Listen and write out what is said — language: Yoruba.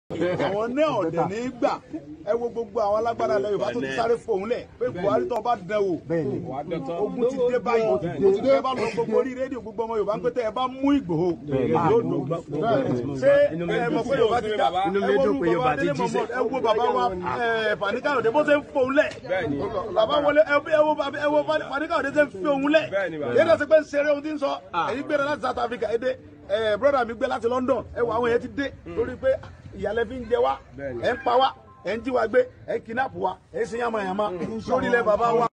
àwọn náà ọ̀dẹ̀ ní í gbà ẹ wo gbogbo àwọn alágbára ilẹ̀ Yorùbá tó ti sáré fòun lẹ̀ pé Buhari tó bá dán wò ogun ti dé báyìí ẹ bá lọ gbogbo orí rédíò gbogbo ọmọ Yorùbá ń pété ẹ bá mú Ìgbòho yóò dùn ṣé ẹ mọ̀ pé Yorùbá ti dá ẹ wo orúkọ bàbá Adélé Mohammed ẹ wo bàbá wa Fani Káyọ̀dé bó ṣe ń fòun lẹ̀ bàbá wọlé ẹ wo ẹ wo Fani Káyọ̀dé ṣe ń fi òun lẹ̀ yéé lọ sí pé ń ṣeré ohun tí ń sọ èyí gbéra láti South Africa ẹ dé ẹ broda mi gbé láti London ẹ wo àwọn yẹn ti dé lórí pé ìyàlẹ́ fi ń jẹ wá ẹ̀ ń pa wá ẹ̀ ń jí wa gbé ẹ̀ ń kidnap wa ẹ̀ ń sin yàmàyàmà lórí ilẹ̀ bàbá wa.